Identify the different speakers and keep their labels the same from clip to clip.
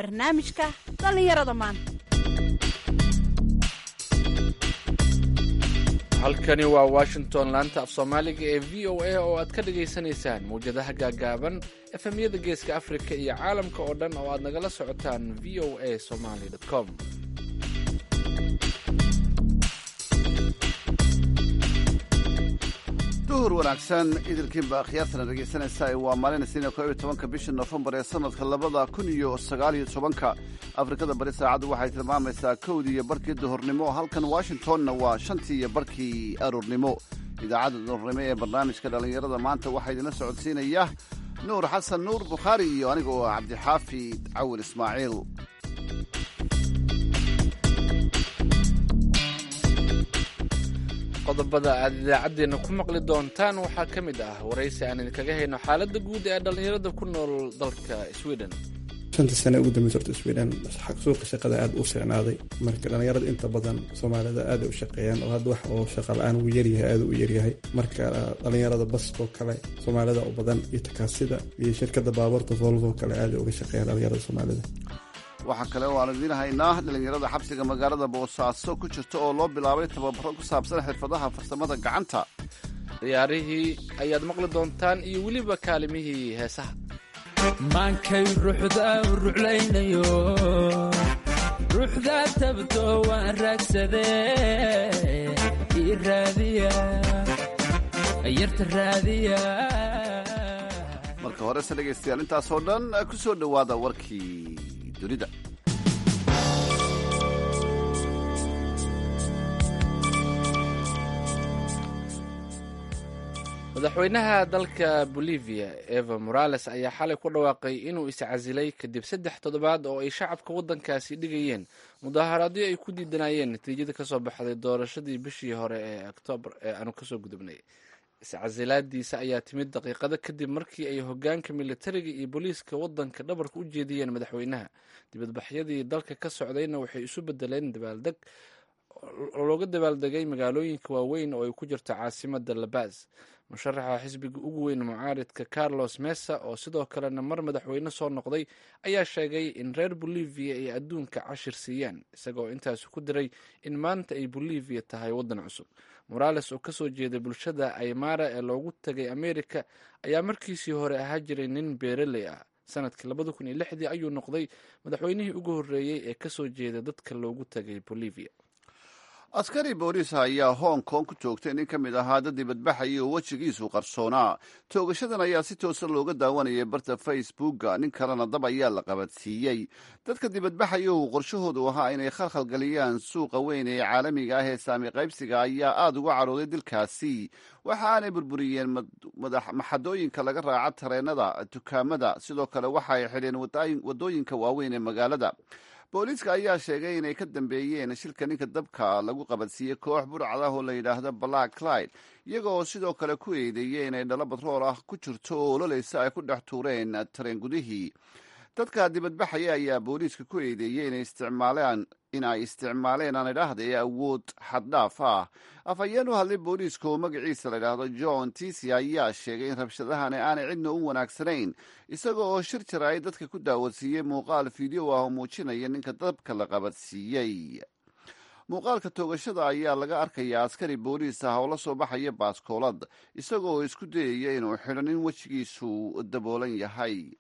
Speaker 1: barnaamijka dhallinyarada maanta
Speaker 2: halkani waa washington laanta af soomaaliga ee v o a oo aad ka dhagaysanaysaan mawjadaha gaagaaban efemyada geeska afrika iyo caalamka oo dhan oo aad nagala socotaan v o a somaly com
Speaker 3: duhur wanaagsan idilkiinba akhyaartana dhegaysanaysaa waa maalin isniina koob iyo tobanka bisha nofembar ee sanadka labada kun iyo sagaal iyo tobanka afrikada bari saacaddu waxay tilmaamaysaa kowdii iyo barkii duhurnimo halkan washingtonna waa shantii iyo barkii aroornimo idaacadda duhurnimo ee barnaamijka dhallinyarada maanta waxaa idinla socodsiinaya nuur xasan nuur bukhaari iyo aniga oo ah cabdixaafid cawil ismaaciil
Speaker 2: qodobada aad idaacaddeenna ku maqli doontaan waxaa ka mid ah waraysi aan idinkaga hayno xaaladda guud ee dhallinyarada ku nool dalka sweden
Speaker 4: shantii sane ugu dambeysa horta sweden suuqa shaqada aada u fiicnaaday marka dhallinyarada inta badan soomaalida aada u shaqeeyaan oo hadda wax oo shaqa la-aan uu yaryahay aada u yaryahay marka dhallinyarada baskoo kale soomaalida u badan iyo takaasida iyo shirkada baabuurta volvo kale aada uga shaqeeyaan dhallinyarada soomaalida
Speaker 3: waxaa kale oo aan idiin haynaa dhallinyarada xabsiga magaalada boosaaso ku jirta oo loo bilaabay tababaro ku saabsan xirfadaha farsamada gacanta
Speaker 2: ciyaarihii ayaad maqli doontaan iyo weliba kaalimihii heesaha
Speaker 5: maankay ruuxda u ruclaynayo ruuxda tabto waan raagsadee ii raadiya yarta raadiya
Speaker 3: marka horese dhegaystayaal intaasoo dhan ku soo dhowaada warkii dunida
Speaker 2: madaxweynaha dalka bolivia eva morales ayaa xalay ku dhawaaqay inuu iscasilay kadib saddex toddobaad oo ay shacabka waddankaasi dhigayeen mudaharaadyo ay ku diidanayeen natiijada kasoo baxday doorashadii bishii hore ee oktoobar ee aanu kasoo gudubnay iscasilaadiisa ayaa timid daqiiqado kadib markii ay hogaanka militariga iyo booliiska waddanka dhabarka u jeediyeen madaxweynaha dibadbaxyadii dalka ka socdayna waxay isu bedeleen dabaaldeg looga dabaaldegay magaalooyinka waaweyn oo ay ku jirto caasimada labas musharaxa xisbiga ugu weyn mucaaridka carlos mesa oo sidoo kalena mar madaxweyne soo noqday ayaa sheegay in reer bolivia ay adduunka cashir siiyaan isagoo intaasi ku diray in maanta ay bolivia tahay waddan cusub morales oo kasoo jeeda bulshada aymara ee loogu tagay america ayaa markiisii hore ahaa jiray nin beereley ah sanadkii labada kun iyo lixdii ayuu noqday madaxweynihii ugu horreeyey ee kasoo jeeda dadka loogu tagay bolivia
Speaker 3: askari booliis ayaa hong kong ku joogtay nin ka mid ahaa dad dibadbaxaya oo wejigiisu qarsoonaa toogashadan ayaa si toosa looga daawanayay barta facebooka nin kalena dab ayaa la qabadsiiyey dadka dibadbaxaya uu qorshahoodu ahaa inay khalkhalgeliyaan suuqa weyn ee caalamiga ah ee saami qaybsiga ayaa aada uga cadhooday dilkaasi waxa aanay burburiyeen maxadooyinka laga raaca tareenada dukaamada sidoo kale waxa ay xidheen wadooyinka waaweyn ee magaalada booliiska ayaa sheegay inay ka dambeeyeen shilka ninka dabka lagu qabadsiiyey koox burcad ah oo la yidhaahdo black clyde iyaga oo sidoo kale ku eedeeyey inay dhalo batrool ah ku jirto oo ololeysa ay ku dhex tuureen tareen gudihii dadka dibadbaxaya ayaa booliiska ku eedeeyey inay isticmaaleen in ay isticmaaleen aan idhaahda ee awood xaddhaaf ah afhayeen u hadlay booliiska oo magaciisa la yidhaahdo john tisi ayaa sheegay in rabshadahani aanay cidna u wanaagsanayn isaga oo shir jira ay dadka ku daawadsiiyey muuqaal fiideo ah oo muujinaya ninka dabka la qabadsiiyey muuqaalka toogashada ayaa laga arkayaa askari booliis ah oo la soo baxaya baaskoolad isaga oo isku dayaya inuu xidho nin wejigiisu daboolan yahay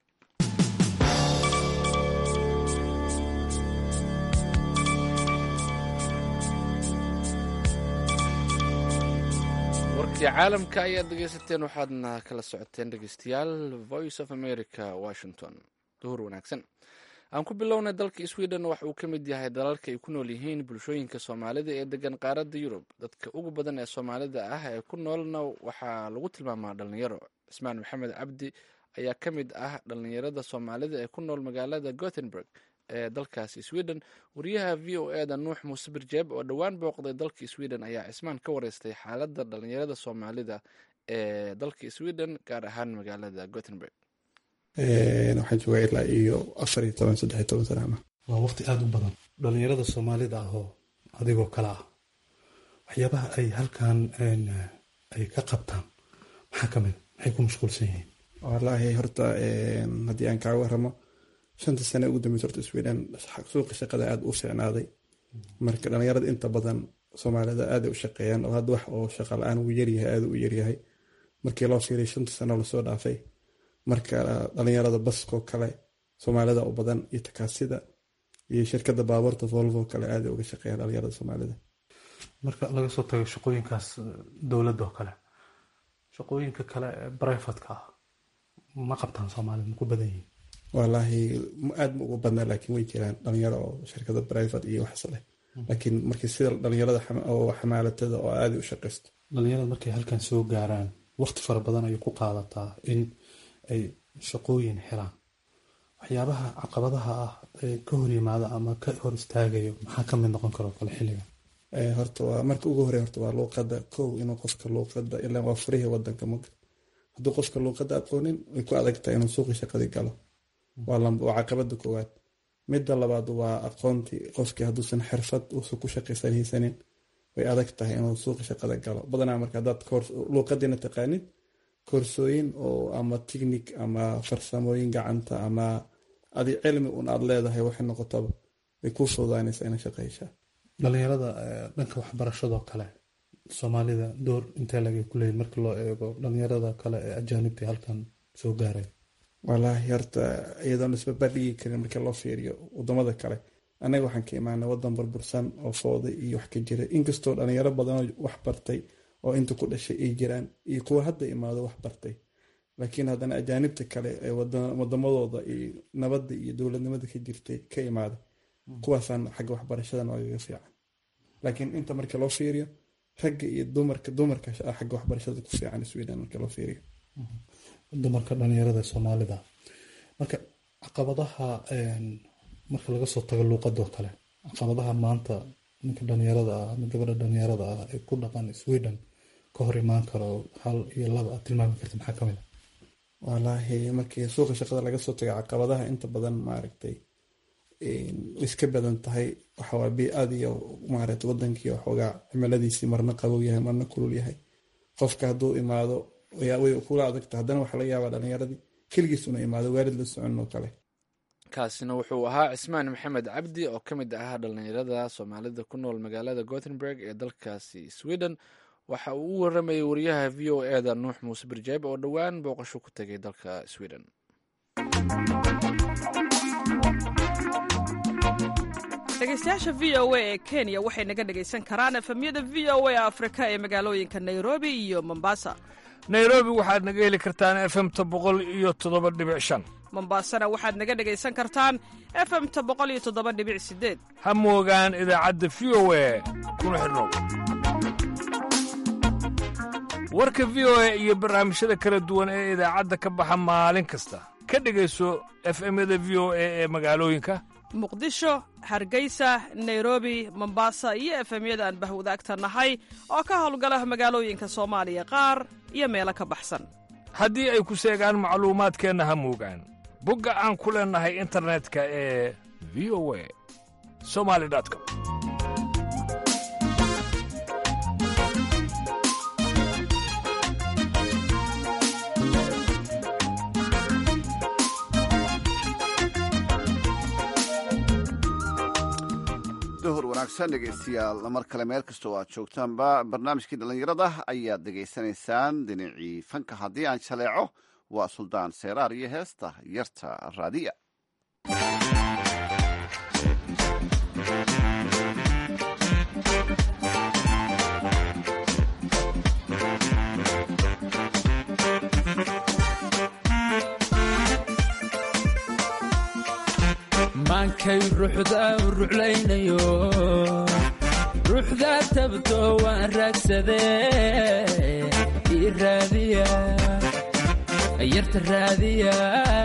Speaker 2: warkii caalamka ayaad dhegeysateen waxaadna kala socoteen dhegeystayaal voice of america washington duhur wanaagsan aan ku bilownay dalka sweden waxa uu ka mid yahay dalalka ay ku nool yihiin bulshooyinka soomaalida ee degan qaaradda yurub dadka ugu badan ee soomaalida ah ee ku noolna waxaa lagu tilmaamaa dhalinyaro cismaan maxamed cabdi ayaa ka mid ah dhalinyarada soomaalida ee ku nool magaalada gothenburg ee dalkaasi sweden wariyaha v o e da nuux muuse birjeeb oo dhowaan booqday dalka sweden ayaa cismaan ka wareystay xaaladda dhalinyarada soomaalida ee dalka sweden gaar ahaan magaalada gothenburg
Speaker 4: waxaan joogaa ilaa iyo afar iyo toban saddex iyo toban sana
Speaker 6: waa waqti aada u badan dhalinyarada soomaalida ah oo adigoo kale ah waxyaabaha ay halkan ay ka qabtaan maxaa ka mid maxay ku mashquulsan yihiin
Speaker 4: wallaahi horta haddii aan kaaga waramo shanta sane ugu dambeysa horta sweden suuqa shaqada aada u fiicnaaday marka dhalinyarada inta badan soomaalida aaday u shaqeeyaan oo hadda wax oo shaqa la-aan uu yaryahay aada u yaryahay markii loo fiiriy shanta sano lasoo dhaafay marka dhalinyarada baskoo kale soomaalida u badan iyo takaasida iyo shirkada baabuurta volvo kale aaday uga shaqeeyaan dhalinyarada soomaalida
Speaker 6: marka laga soo tago shaqooyinkaas dowladda oo kale shaqooyinka kale ee brivatka ah ma qabtaan soomaalida ma ku badan yihiin
Speaker 4: walaahi aada ma ugu badnaa laakiin way jiraan dhalinyaro oo shirkada private iyo waxas leh laakiin markii sida dhalinyarada oo xamaalatada oo aaday u shaqaysto
Speaker 6: dhalinyarada markay halkan soo gaaraan waqti fara badan ayay ku qaadataa in ay shaqooyin helaan waxyaabaha caqabadaha ah ee ka hor yimaada ama ka hor istaagayo maxaa ka mid noqon karo kale xilligan
Speaker 4: horta waa marka ugu horey horta waa luuqada kow inuu qofka luuqada ilaa waa furihii wadanka mugd hadduu qofka luuqada aqoonin way ku adagtahay inuu suuqi shaqadii galo waa caqabada koowaad midda labaad waa aqoontii qofkii hadduusan xirfad uusan ku shaqaysan haysanin way adag tahay inuu suuqi shaqada galo badanaa marka hadaad luuqadiina taqaanid koorsooyin oo ama ticnic ama farsamooyin gacanta ama adi cilmi un aad leedahay waxay noqotaba way kuu fududaanaysaa ina shaqayshaa
Speaker 6: dhalinyarada dhanka waxbarashadoo kale soomaalida door intee laga kuleeyihin markii loo eego dhalinyarada kale ee ajaanibta halkan soo gaaray
Speaker 4: walaahi horta iyadoon isbabadhigi karin markii loo fiiriyo wadamada kale annaga waxaan ka imaanay wadan burbursan oo fooday iyo wax ka jira inkastoo dhalinyaro badanoo wax bartay oo inta ku dhashay ay jiraan iyo kuwa hadda imaado wax bartay laakiin haddana ajaanibta kale ee wadamadooda iyo nabadda iyo dowladnimada ka jirtay ka imaaday kuwaasaan xagga waxbarashadan oogaga fiican laakiin inta marka loo fiiriyo ragga iyo dumarka dumarka xagga waxbarashada ku fiican sweden marka loo fiiriyo
Speaker 6: dumarka dhalinyarada soomaalida marka caqabadaha marka laga soo tago luuqadoo kale caqabadaha maanta ninka dhalinyarada ah ama gabadha dhalinyarada ah ee ku dhaqan sweden ka hor imaan karo hal iyo laba aad tilmaami karta maxaa kamid a
Speaker 4: walaahi markii suuqa shaqada laga soo tago caqabadaha inta badan maaragtay iska badan tahay waxawaa bi-ad iyo maaragtay wadankii waxoogaa cimiladiisii marna qabow yahay marna kulul yahay qofka hadduu imaado way kula adagta haddana waxaa laga yaabaa dhalinyaradii keligiis una imaado waalid la socon oo kale
Speaker 2: kaasina wuxuu ahaa cismaan maxamed cabdi oo ka mid ahaa dhalinyarada soomaalida ku nool magaalada gothenburg ee dalkaasi sweden waxa uu u waramayay wariyaha v o e da nuux muuse birjeeb oo dhowaan booqasho ku tegay dalka sweden
Speaker 7: dhegeystayaasha v o a ee kenya waxay naga dhegaysan karaan efemyada v o a afrika ee magaalooyinka nairobi iyo mombasa
Speaker 8: nairobi waxaad naga heli kartaan efemta boqol iyo toddoba dhibic shan
Speaker 7: mombasana waxaad naga dhegaysan kartaan efemta boqol iyo toddoba dhibic sideed
Speaker 8: ha moogaan idaacadda v o a kuna xidhnow warka v o a iyo barnaamijyada kala duwan ee idaacadda ka baxa maalin kasta ka dhegayso efemyada v o a ee magaalooyinka
Speaker 7: muqdisho hargeysa nairobi mombasa iyo efemyada aan bahwadaagta nahay oo ka howlgala magaalooyinka soomaaliya qaar iyo meelo ka baxsan
Speaker 8: haddii ay ku seegaan macluumaadkeenna ha moogaan bogga aan ku leennahay internetka ee v o a somali com
Speaker 3: duhur wanaagsan dhegeystayaal mar kale meel kastoo aad joogtaanba barnaamijkii dhallinyarada ayaad dhegaysanaysaan dhinacii fanka haddii aan jaleeco waa suldaan seeraar iyo heesta yarta raadiya
Speaker 5: maankay ruuxda u ruclaynayo ruuxda tabto waan raagsadee ii raadiya yarta raadiya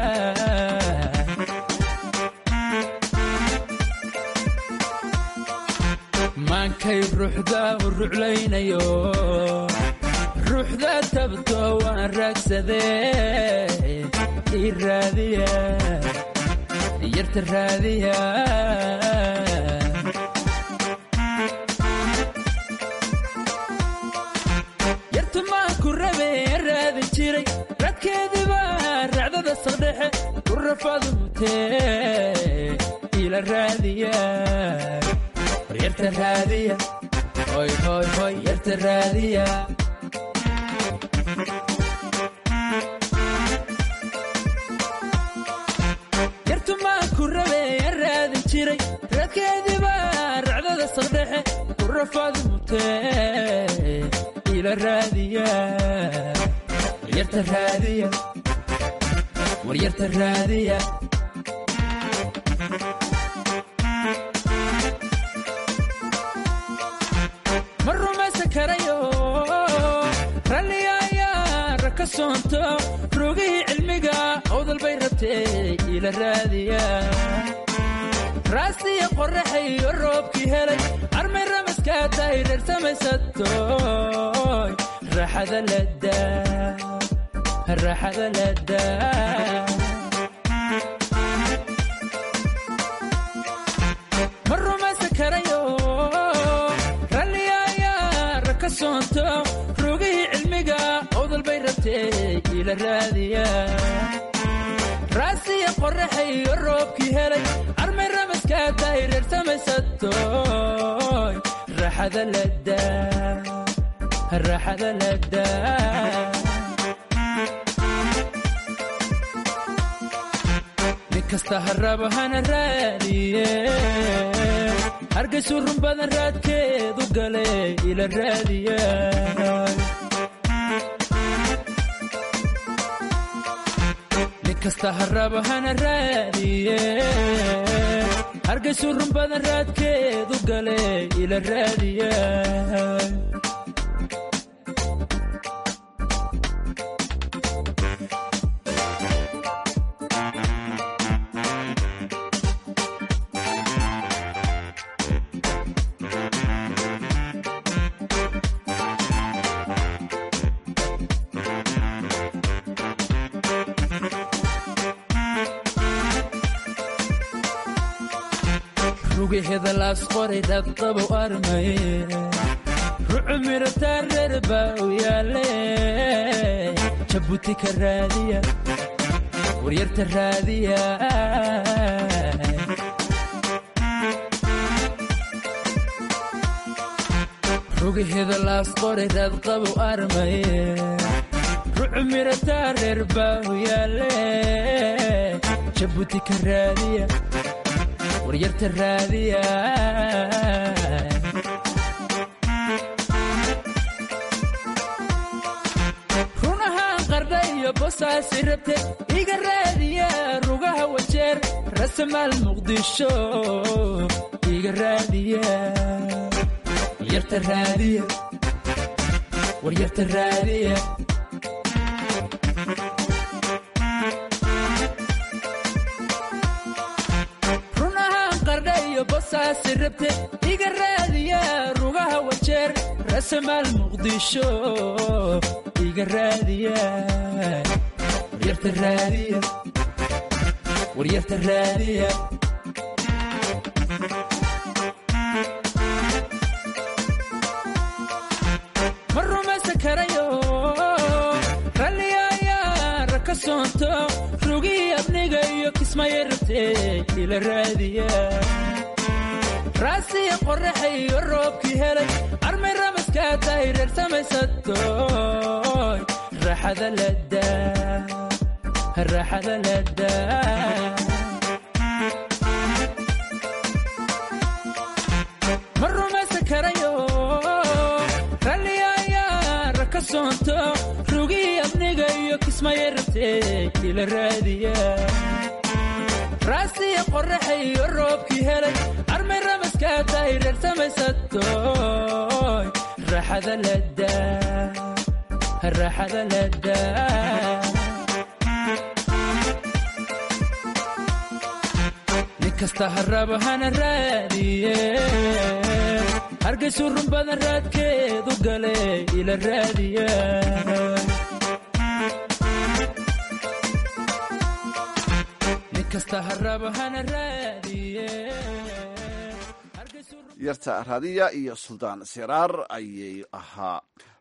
Speaker 5: maankay ruuxda u ruclaynayo ruuxda tabto waan raagsadee ii raadiya yarta raadiya yarta maan ku rabe raadin jiray radkeediba racdada saldhexe ku rafadu mutee ila raadiya war yarta raadiya hoy hoy hoy yarta raadiya yartu maa ku rabeeyan raadin jiray raadkeediiba racdada saqdhexe ku rafadu mutee ila raadiya war yarta raadiya war yarta raadiya ma rumaysan karayo ralliga ayaa raka soonto rogihii cilmiga awdal bay rabtee ila raadiya raastiya qorraxayo roobkii helay armay ramaskaa tahay reer samaysatoy raaxada ladaa raaxada ladaa ma rumaysan karayo ralliga ayaa raka soonto rogihii cilmiga awdal bay rabtee ila raadiya raasiya qorraxayo roobkii helay armay ramaskaa tahay reer samaysatoy raaxada ladaa raaxada ladaa nin kasta haraba hana raadiye hargaysu run badan raadkeedu gale ila raadiya nin kasta haraba hana raadiye hargaysu run badan raadkeedu gale ila raadiya rugaheeda laas qoray dhadqabow armaye rucu mirataa reer baa u yaale jabuuti ka raadiya waryarta raadiya rugaheeda laas qoray dhadqabow armaye rucu mirataa reer baa u yaale jabuuti ka raadiya waryarta raadiya runahaan qardha iyo bosaasi rabte iga raadiya rugaha wajeer rasamaal muqdisho iga raadiya waryarta raadiya waryarta raadiya bosaasi rabte iga raadiya rugaha wajeer rasamaal muqdisho iga raadiya waryarta raadiya waryarta raadiya ma rumaysan karayo ralliga ayaa raka soonto rugihii abniga iyo kismaya rabtee ila raadiya raasiya qorraxayo roobkii helay armay ramaskaa tahay reer samaysatoy raaxada ladaa raaxada ladaa ma rumaysan karayo ralliga ayaa raka soonto rugihii abniga iyo kismaya rabtee ila raadiya raasiya qorraxayo roobkii helay armay ramaskaa tahay reer samaysatoy raaxada ladaa raaxada ladaa nin kasta haraba hana raadiye hargaysu run badan raadkeedu gale ila raadiya
Speaker 3: yarta raadiya iyo suldaan siraar ayay ahaa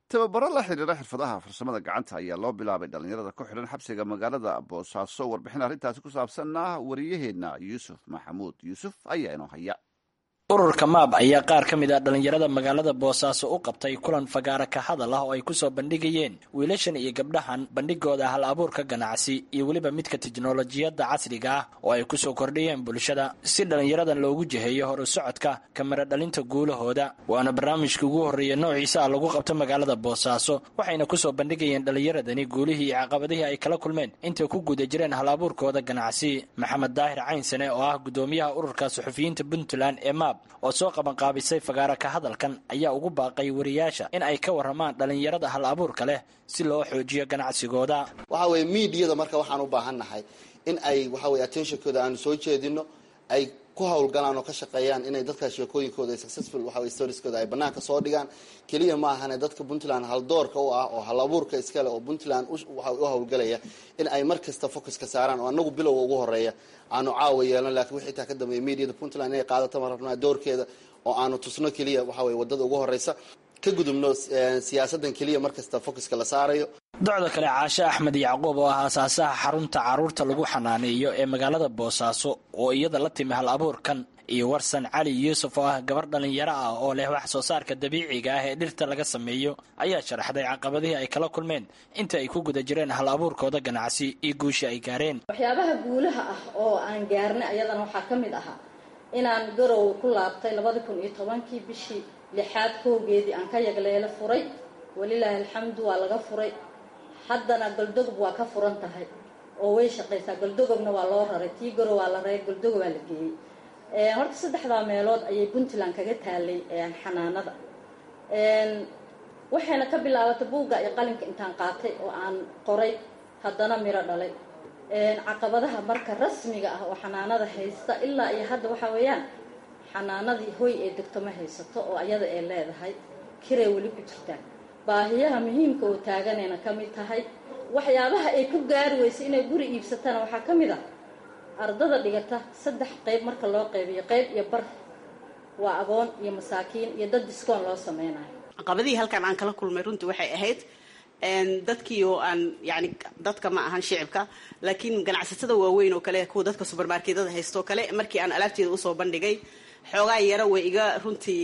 Speaker 3: tababaro la xidhiira xirfadaha farsamada gacanta ayaa loo bilaabay dhallinyarada ku xidhan xabsiga magaalada boosaaso warbixin arrintaasi ku saabsanna wariyaheenna yuusuf maxamuud yuusuf ayaa inoo haya
Speaker 9: ururka maab ayaa qaar ka mid ah dhallinyarada magaalada boosaaso u qabtay kulan fagaara ka hadal ah oo ay kusoo bandhigayeen wiilashan iyo gabdhahan bandhigooda hal abuurka ganacsi iyo weliba midka tiknolojiyadda casriga ah oo ay kusoo kordhiyeen bulshada si dhallinyaradan loogu jiheeyo horu socodka kamera dhalinta guulahooda waana barnaamijka ugu horreeya noociisa ah lagu qabto magaalada boosaaso waxayna kusoo bandhigayeen dhallinyaradani guulihii iyo caqabadihii ay kala kulmeen intay ku guda jireen hal abuurkooda ganacsi maxamed daahir caynsane oo ah gudoomiyaha ururka suxufiyiinta puntland ee maab oo soo qabanqaabisay fagaara ka hadalkan ayaa ugu baaqay wariyaasha in ay ka warramaan dhallinyarada hal abuurka leh si loo xoojiyo ganacsigooda
Speaker 10: waxa weye miidiyada marka waxaan u baahannahay in ay waxa weye attentionkooda aanu soo jeedino ay ku hawlgalaan oo ka shaqeeyaan inay dadka sheekooyinkooda successful waxa weye storieskooda ay banaanka soo dhigaan keliya ma ahane dadka puntland haldoorka u ah oo hal abuurka iskale oo puntland waxa u hawlgalaya in ay mar kasta focuska saaraan oo anagu bilowga ugu horeeya aanu caawa yeelan lakiin wixii taa ka dambeeya mediada puntland inay qaadato ma rabnaa doorkeeda oo aanu tusno keliya waxa weye wadada ugu horeysa ka gudubno siyaasadan keliya mar kasta focuska la saarayo
Speaker 9: docda kale caashe axmed yacquub oo ah aasaasaha xarunta caruurta lagu xanaaneeyo ee magaalada boosaaso oo iyada la timi hal abuurkan iyo warsan cali yuusuf oo ah gabar dhallinyaro ah oo leh wax soo saarka dabiiciga ah ee dhirta laga sameeyo ayaa sharaxday caqabadihii ay kala kulmeen inta ay ku guda jireen hal abuurkooda ganacsi iyo guushii ay gaareen
Speaker 11: waxyaabaha guulaha ah oo aan gaarnay ayadana waxaa ka mid ahaa inaan garow ku laabtay labadi kun iyo tobankii bishii lixaad kowgeedii aan ka yagleelo furay walilaahi alxamdu waa laga furay haddana goldogob waa ka furan tahay oo way shaqaysaa goldogobna waa loo raray tii garow waa la raray goldogob waa la geeyey horta saddexdaa meelood ayay puntland kaga taalay xanaanada waxayna ka bilaabatay buugga iyo qalinka intaan qaatay oo aan qoray haddana miro dhalay caqabadaha marka rasmiga ah oo xanaanada haysta ilaa iyo hadda waxaa weeyaan xanaanadii hoy ee degto ma haysato oo ayada ay leedahay kiray weli ku jirtaan baahiyaha muhiimka oo taaganayna ka mid tahay waxyaabaha ay ku gaari weysay inay guri iibsatana waxaa ka mid ah ardada dhigata saddex qayb marka loo qaybiyo qayb iyo bar waa agoon iyo masaakiin iyo dad diskoon loo sameynayo
Speaker 12: caqabadihii halkan aan kala kulmay runtii waxay ahayd dadkii oo aan yani dadka ma ahan shicibka laakiin ganacsatada waaweyn oo kale kuwa dadka subermarketada haysto kale markii aan alaabteeda usoo bandhigay xoogaa yaro way iga runtii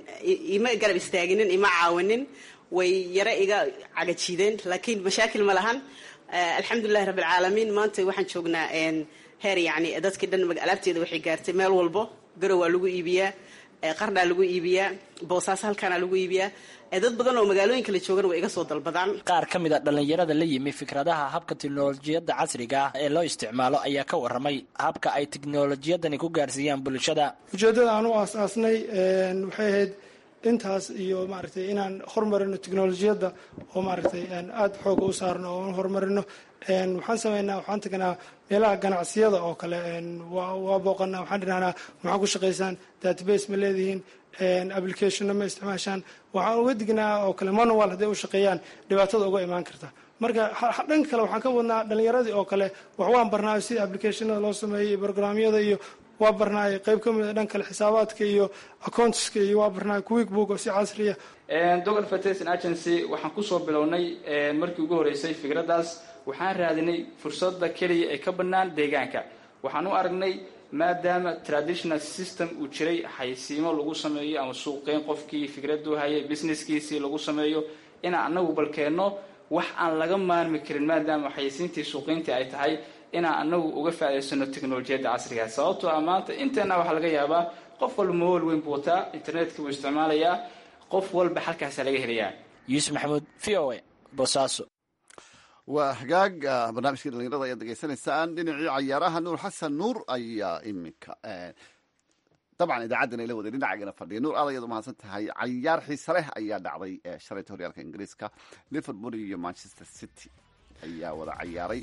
Speaker 12: ima garab istaaginin ima caawinin way yaro iga cagajiideen laakiin mashaakil ma lahan alxamdulilahi rabbi alcaalamiin maanta waxaan joognaa heer yani dadkii dhan alaabteeda waxay gaartay meel walbo garow waa lagu iibiyaa qardhaa lagu iibiyaa boosaaso halkaana lagu iibiyaa dad badan oo magaalooyinka la joogana way iga soo dalbadaan
Speaker 9: qaar ka mid a dhallinyarada la yimi fikradaha habka tiknolojiyadda casriga ah ee loo isticmaalo ayaa ka warramay habka ay tiknolojiyadani ku gaarsiiyaan bulshada
Speaker 13: ujeeddada aan u aasaasnay waxay ahayd intaas iyo maaragtay inaan horumarino teknolojiyadda oo maaragtay aada xooga u saarno oo horumarino waxaan sameynaa waxaan tagnaa meelaha ganacsiyada oo kale waa booqanaa waxaan dhinahnaa maxaa ku shaqaysaan database ma leedihiin applicationna ma isticmaashaan waxaan uga dignaa oo kale manual hadday u shaqeeyaan dhibaatada uga imaan karta marka dhanka kale waxaan ka wadnaa dhalinyaradii oo kale wax waan barnaayo sida applicationada loo sameeyay iyo programyada iyo waa barnaay qayb ka mida dhan kale xisaabaadka iyo accountiska iyo waa barnaay quick book oo si casriya
Speaker 14: dogal fertilization agency waxaan kusoo bilownay markii ugu horeysay fikraddaas waxaan raadinay fursada keliya ee ka bannaan deegaanka waxaan u aragnay maadaama traditional system uu jiray xaysiimo lagu sameeyo ama suuqeyn qofkii fikraduu hayay businesskiisii lagu sameeyo inaan anagu balkeenno wax aan laga maarmi karin maadaama xaysiintii suuqeyntii ay tahay inaan anagu uga faa'idaysano teknolojiyadda casriga sababtoo ah maanta inteena waxaa laga yaabaa qof walba mobail weyn buu wataa internetka buu isticmaalayaa qof walba halkaasaa laga helayaa
Speaker 9: yuusuf maxamuud v o a boosaaso
Speaker 3: waa hagaag barnaamijkii dhalinyarada ayaad degeysanaysaan dhinacii cayaaraha nuur xasan nuur ayaa iminka dabcan idaacaddana ila waday dhinacagana fadhiya nuur aad ayaad umahadsan tahay cayaar xiise leh ayaa dhacday shalayta horyaalka ingiriiska liverpool iyo manchester city ayaa wada cayaaray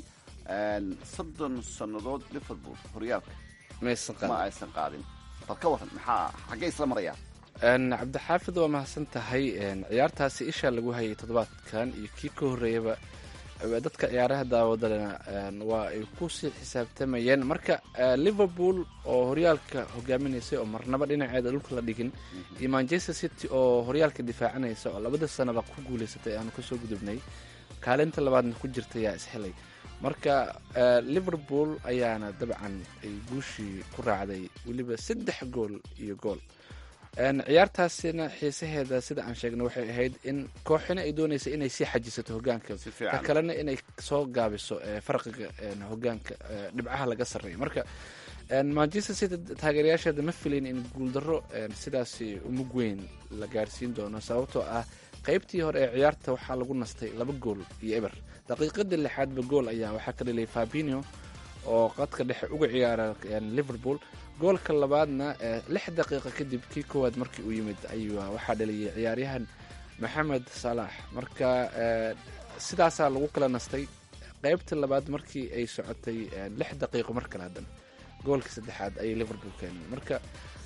Speaker 3: soddon sannadood liverpool horyaalka ma aysan qaadin bal ka waran maxaa xaggee isla marayaan
Speaker 2: cabdixaafid waa mahadsan tahay ciyaartaasi isha lagu hayay toddobaadkan iyo kii ka horreeyaba dadka ciyaaraha daawadana waa ay kusii xisaabtamayeen marka liverpool oo horyaalka hogaaminaysay oo marnaba dhinaceeda dhulka la dhigin iyo manchester city oo horyaalka difaacanaysa oo labada sanaba ku guuleysatay aanu kasoo gudubnay kaalinta labaadna ku jirta yaa ishelay marka liverpool ayaana dabcan ay guushii ku raacday weliba saddex gool iyo gool ciyaartaasina xiisaheeda sida aan sheegnay waxay ahayd in kooxina ay doonaysa inay sii xajisato hogaanka ka kalena inay soo gaabiso farqiga hogaanka dhibcaha laga sarreeya marka manchester city taageerayaasheeda ma filayn in guuldaro sidaasi umug weyn la gaarsiin doono sababtoo ah qaybtii hore ee ciyaarta waxaa lagu nastay laba gool iyo eber daqiiqadii lixaadba gool ayaa waxaa ka dhaliyay fabinio oo qadka dhexe uga ciyaara liverpool goolka labaadna lix daqiiqa kadib kii koowaad markii uu yimid ayuu waxaa dhaliyay ciyaaryahan maxamed salaax marka sidaasaa lagu kala nastay qaybta labaad markii ay socotay lix daqiiqo mar kale haddana goolka saddexaad ayay liverpool keeneen marka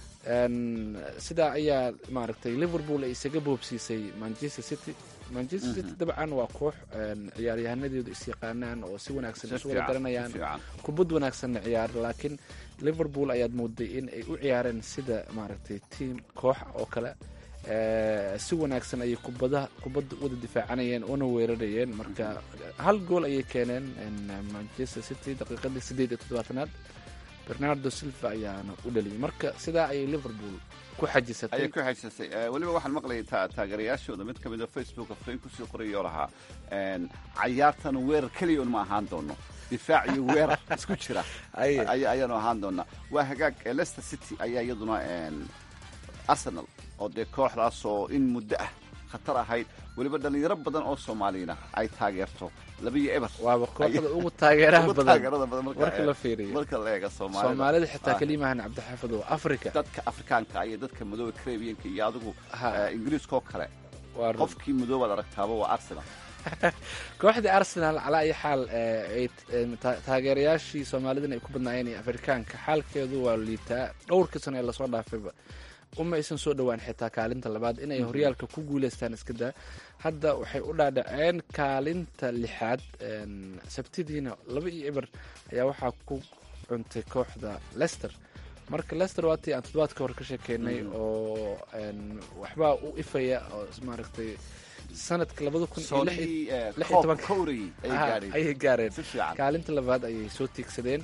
Speaker 2: sidaa ayaa maaragtay liverpool ay isaga boobsiisay manchester city manchester city dabcan waa koox ciyaaryahanadooda isyaqaanaan oo si wanaagsan isu wada garanayaan kubad wanaagsanna ciyaar laakiin liverpool ayaad mooday in ay u ciyaareen sida maaragtay tiam koox oo kale si wanaagsan ayay kubada kubadda wada difaacanayeen una weerarayeen marka hal gool ayay keeneen manchester city daqiiqadii sideed iyo toddobaatanaad bernardo silva ayaana u dhaliyay marka sidaa ayay liverpool ku xajisatay
Speaker 3: ayay ku xajisatay weliba waxaan maqlayay taageerayaashooda mid ka mid a facebooka fariin kusii qorayoo lahaa cayaartan weerar keliya un ma ahaan doono difaac iyo weerar isku jira ayaanu ahaan doonaa waa hagaag leicester city ayaa iyaduna arsenal oo dee kooxdaasoo in muddo ah khatar ahayd weliba dhalinyaro badan oo soomaaliyana ay taageerto labiyo eber
Speaker 2: waaba kooxda ugu taageeraha badan
Speaker 3: taageerada badan
Speaker 2: marka la fiiriyo
Speaker 3: marka la eega soomaalida
Speaker 2: soomaalida xitaa kelimahan cabdixaafid oo africa
Speaker 3: dadka afrikaanka iyo dadka madooba carabianka iyo adigu ingiriiskaoo kale qofkii madoobaad aragtaaba waa arsenal
Speaker 2: kooxdii arsenal calaa iyo xaal taageerayaashii soomaalidana ay ku badnaayeen iyo afrikaanka xaalkeedu waa liitaa dhowrkii sano ee lasoo dhaafayba uma aysan soo dhowaan xitaa kaalinta labaad inay horyaalka ku guuleystaan iskadaa hadda waxay u dhaadhaceen kaalinta lixaad sabtidiina laba iyo eber ayaa waxaa ku cuntay kooxda lester marka lester waatii aan toddobaadka hore ka sheekeynay oo waxbaa u ifaya oo maaragtay sanadka labada kun iyo lix iyo tobanka ayay gaareen kaalinta labaad ayay soo tiigsadeen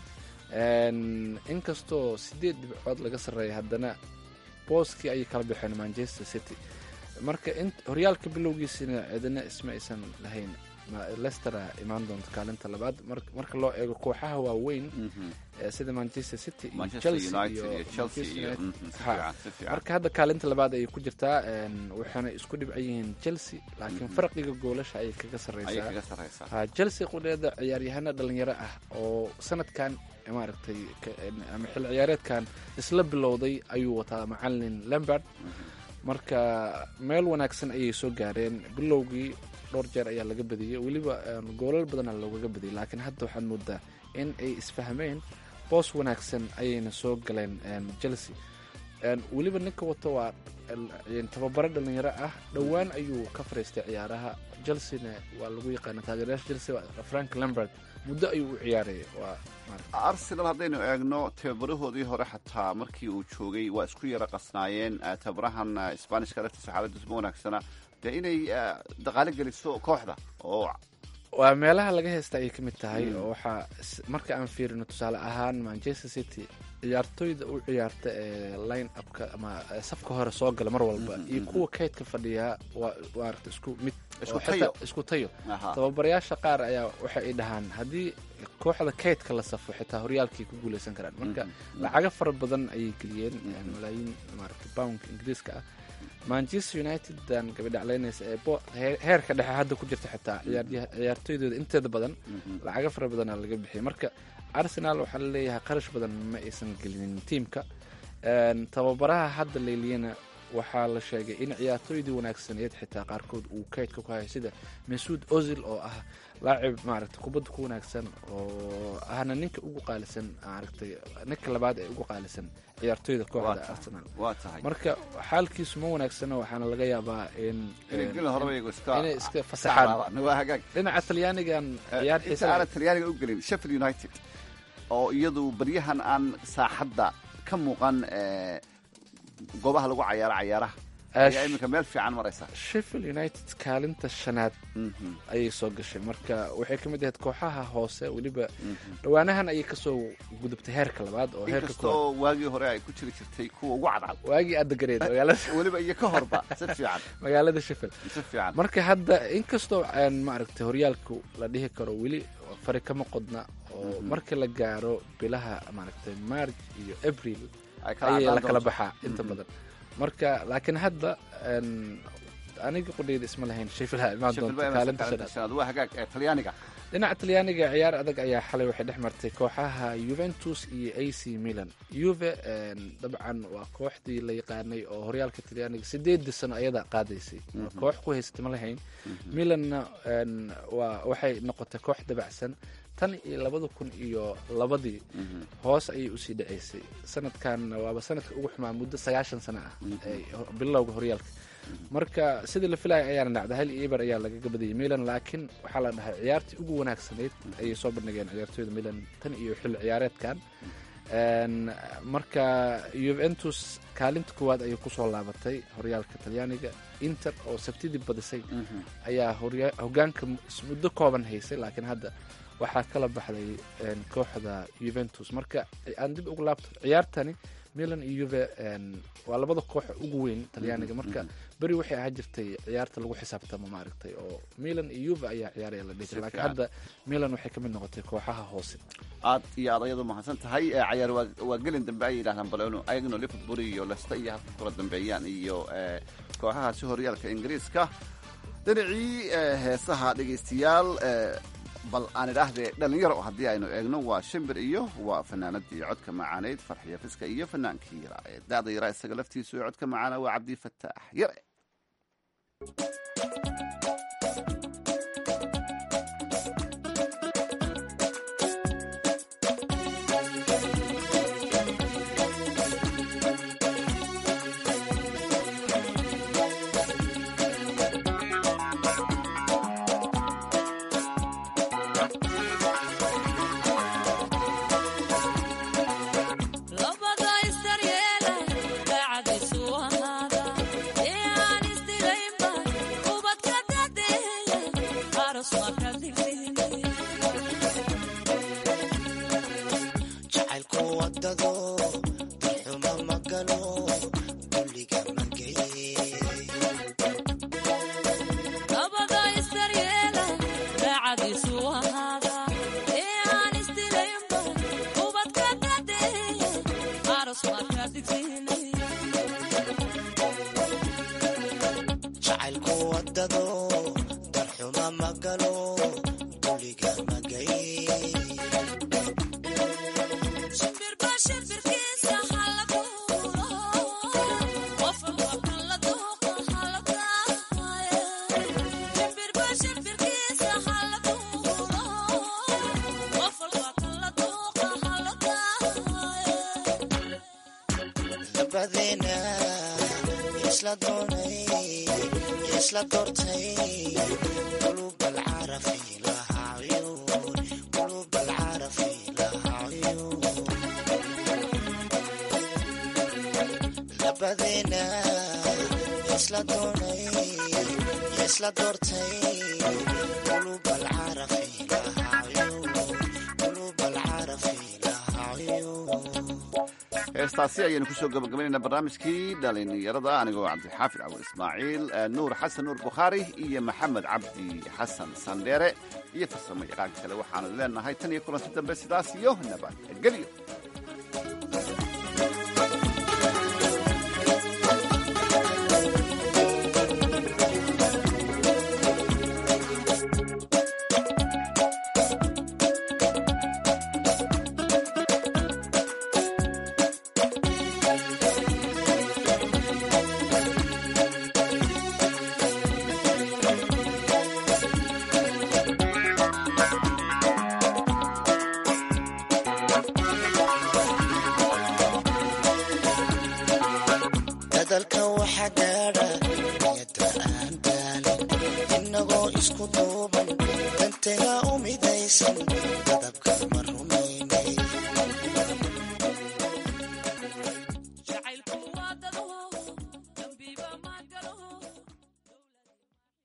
Speaker 2: inkastoo sideed dhibcood laga sarreeya haddana booskii ayay kala baxeen manchester city marka horyaalka bilowgiisina cidina isma aysan lahayn lestera imaan doonto kaalinta labaad marka loo eego kooxaha waaweyn sida manchester city iyo chelsea iyo marka hadda kaalinta labaad ayay ku jirtaa waxaana isku dhibcan yihiin chelsea laakiin farqiga goolasha ayay kaga sarreysaa chelsea qudheeda ciyaaryahana dhalinyaro ah oo sanadkan maaragtay ama xil ciyaareedkan isla bilowday ayuu wataa macalin lambard marka meel wanaagsan ayay soo gaareen bilowgii dhowr jeer ayaa laga badiyey weliba goolal badana loogaga badiyay laakiin hadda waxaad moodaa in ay isfahmeen boos wanaagsan ayayna soo galeen chelsea weliba ninka wato waa tababaro dhalinyaro ah dhowaan ayuu ka fariistay ciyaaraha chelsena waa lagu yaqaana taageerayaasha chelsea frank lambert muddo ayuu u ciyaaraya waa
Speaker 3: arsenal haddaynu eegno tababarahoodii hore xataa markii uu joogay waa isku yara qasnaayeen tababarahan sbanishka laftiisa xaaladdiisu ma wanaagsana dee inay daqaalo geliso kooxda oo
Speaker 2: waa meelaha laga haysta ayay ka mid tahay oo waxaa marka aan fiirino tusaale ahaan manchester city ciyaartoyda u ciyaarta ee line upka ama safka hore soo gala mar walba iyo kuwa kaydka fadhiyaa waa maarata isku mid isku tayo tababarayaasha qaar ayaa waxa ay dhahaan haddii kooxda kaydka la safo xitaa horyaalkay ku guuleysan karaan marka lacago fara badan ayay geliyeen malaayiin maarata boundka ingiriiska ah manchester united dan gabadhacleynaysa ee heerka dhexe hadda ku jirta xitaa ciyaartoydooda inteeda badan lacago fara badana laga bixiyay marka arsenal waxaa laleeyahay qarash badan ma aysan gelinin tiimka tababaraha hadda leyliyana waxaa la sheegay in ciyaartooydii wanaagsaneed xitaa qaarkood uu kaydka ku hayo sida masuud ozil oo ah laacib maaragtay kubadda ku wanaagsan oo ahna ninka ugu qaalisan maaragtay ninka labaad ee ugu qaalisan ciyaartooyda kooxda arsenal
Speaker 3: waa tahay
Speaker 2: marka xaalkiisu ma wanaagsana waxaana laga yaabaa in
Speaker 3: inay gelin horeba iyagu iska
Speaker 2: inay iska fasaxaan
Speaker 3: saxaan. waa hagaag
Speaker 2: dhinaca talyaanigan ciyaar
Speaker 3: inta
Speaker 2: xiisa
Speaker 3: aanan talyaaniga u gelin sheffield united oo iyadu baryahan aan saaxadda ka muuqan eh, goobaha lagu cayaaro cayaaraha
Speaker 2: Ah,
Speaker 3: ayaa iminka meel fiican maraysa
Speaker 2: sheffield united kaalinta shanaad ayay soo gashay marka waxay ka mid ahayd kooxaha hoose weliba dhowaanahan ayay kasoo gudubtay heerka labaad oo heerka
Speaker 3: inkasta oo waagii hore ay ku jiri jirtay kuwa ugu cadcad
Speaker 2: waagii aada gareed magaalada
Speaker 3: weliba iyo ka horba si fiican
Speaker 2: magaalada sheffield
Speaker 3: si fiican
Speaker 2: marka hadda inkastoo aan maaragtay horyaalku la dhihi karo weli fari kama qodna oo
Speaker 3: Mhm.
Speaker 2: marka la gaaro bilaha maaragtay march iyo april
Speaker 3: Ay kala
Speaker 2: ayay
Speaker 3: cadaan
Speaker 2: la kala
Speaker 3: doonto.
Speaker 2: baxaa inta
Speaker 3: Mhm.
Speaker 2: badan marka laakiin hadda een, aniga qudheyda isma lahayn sheffield ha imaan
Speaker 3: Sheffield
Speaker 2: doonta
Speaker 3: baa imanaysa
Speaker 2: kaalinta
Speaker 3: kaalinta
Speaker 2: shanaad
Speaker 3: shanaad waa hagaag ee talyaaniga
Speaker 2: dhinaca talyaaniga ciyaar adag ayaa xalay waxay dhex martay kooxaha juventus iyo a c milan juve een, dabcan waa kooxdii la yaqaanay oo horyaalka talyaaniga sideedii sano ayada qaadaysay Waa
Speaker 3: Mhm.
Speaker 2: koox ku haysata ma lahayn milanna een, waa waxay noqotay koox dabacsan tan iyo labada kun iyo labadii hoos ayay usii dhaceysay sanadkan waaba sanadka ugu xumaa muddo sagaashan sano ah ee ho- bilowga horyaalka marka sidii la filaya ayaana dhacda hal iyo eber ayaa lagaga badiyay milan laakiin waxaa la dhahay ciyaartii ugu wanaagsanayd ayay soo bandhigeen ciyaartooyda milan tan iyo xilli ciyaareedkan Een, marka juventus kaalinta koowaad ayay kusoo laabatay horyaalka talyaaniga inter oo sabtidii badisay ayaa horya- hogaanka s- muddo kooban haysay laakiin hadda waxaa kala baxday een, kooxda juventus marka aan dib ugu laabto ciyaartani milan iyo juve een, waa labada koox ugu weyn talyaaniga marka beri waxay ahaa jirtay ciyaarta lagu xisaabtamo maaragtay oo milan iyo juve ayaa ciyaaraya la dhihi
Speaker 3: Si
Speaker 2: jiray laakiin
Speaker 3: fiican.
Speaker 2: hadda milan waxay ka mid noqotay kooxaha hoose
Speaker 3: aad iyo aad ayadu mahadsan tahay Eh, cayaar waa waa gelin dambe ay yidhahdaan balonu ayaguna liverpool iyo leicester iyo halka kula dambeeyaan iyo eh, kooxahaasi horyaalka ingiriiska dhinacii eh, heesaha dhegaystayaal eh, bal aan idhaahdee dhalinyaro haddii aynu eegno waa shimbir iyo waa fanaanadii codka macaaneyd farxiya fiska iyo fanaankii yaraa ee da-da yaraa isaga laftiisu ee codka macaana waa cabdi fataax yare
Speaker 15: Labada isdaryeela, daacadiisu ahaada. Ee aan isdilaynba, ubadka dadeeya, aroos ma ka dhigin.
Speaker 16: jacaylku wadado darxuma ma galo dulliga ma geye
Speaker 15: Labada isdaryeela, daacadiisu ahaada. Ee aan isdilaynba, ubadka dadeeya, aroos ma ka dhigin.
Speaker 16: jacaylku wadado darxuma ma galo dulliga ma geye
Speaker 15: Shimbirba shimbirkiisa hala duulo, qof walba kan la duuqo hala daaye. Shimbirba shimbirkiisa hala duulo, qof walba kan la duuqo hala daaye.
Speaker 16: labadeena isla doonay isla doortay qulub alcarafi lahaa cuyuun qulub alcarafi lahaa cuyuun labadeena isla doonay isla doortay qulub alcarafi lahaa cuyuun qulub alcarafi lahaa cuyuun
Speaker 3: heestaasi ayaynu kusoo gabagabaynaynaa barnaamijkii dhalinyarada anigoo cabdixaafid cabul ismaaciil eh, nuur xasan nuur bukhaari iyo maxamed cabdi xasan sandheere iyo farsamo yaqaanka kale waxaanu leenahay tan iyo kulanti dambe sidaas iyo nabadgelyo
Speaker 16: isku duuban dantaga u midaysan